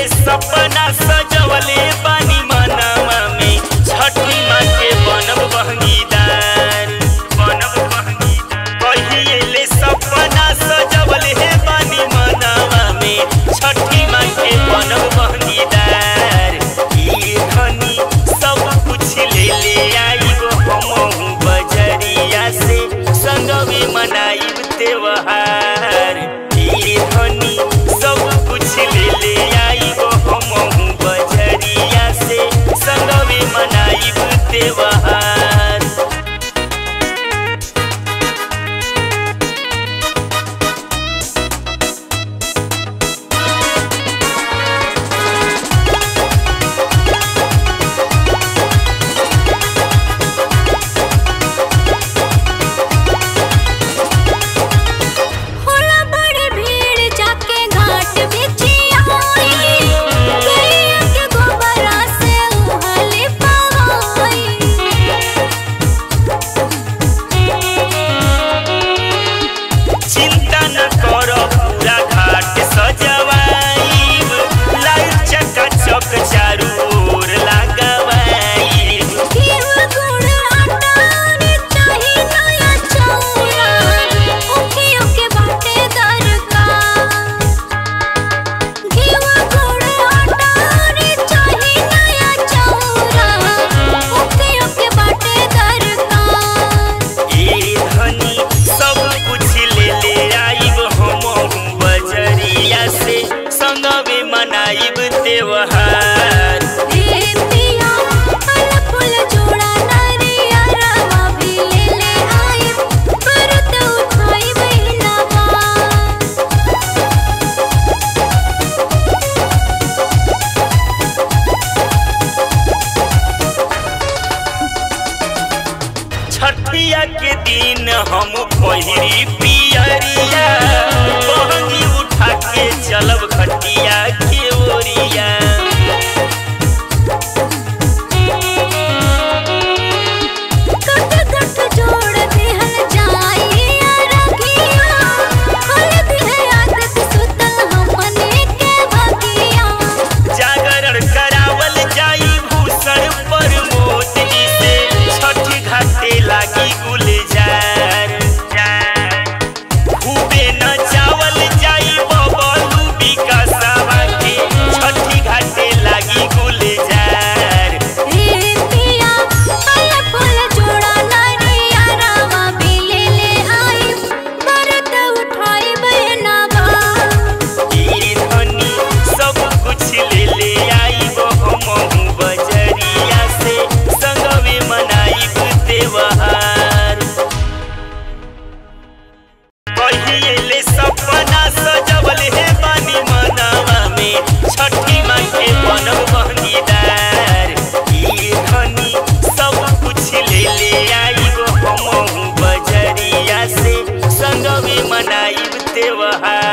ले सपना सजवले बानी मनवा में छठी माँ के बनब बहंगीदार बनब बहंगीदार कहिए ले सपना सजवले बानी मनवा में छठी माँ के बनब बहंगीदार ई धनी सब कुछ ले ले आइब हमहू बजरिया से संगवे मनाइब त्योहार ई धनी सब कुछ ले ले आइब हमहू बजरिया से संगवे मनाइब त्योहार होला बड़ी भीड़ जाके घाट बिछिया होई गैया के गोबरा से उहले चिंता न करो पूरा घाट सजवाइब लाइट चका चक चारू ओर लगवाइब घीव गुड़ आटा रे चाही नया चौरा ओखियों के बाटे दरकार घीव गुड़ आटा रे चाही नया चौरा ओखियों के बाटे दरकार ए धनी सब कुछ ले ले आइब हमहू बजरिया से संगवे मनाइब त्योहार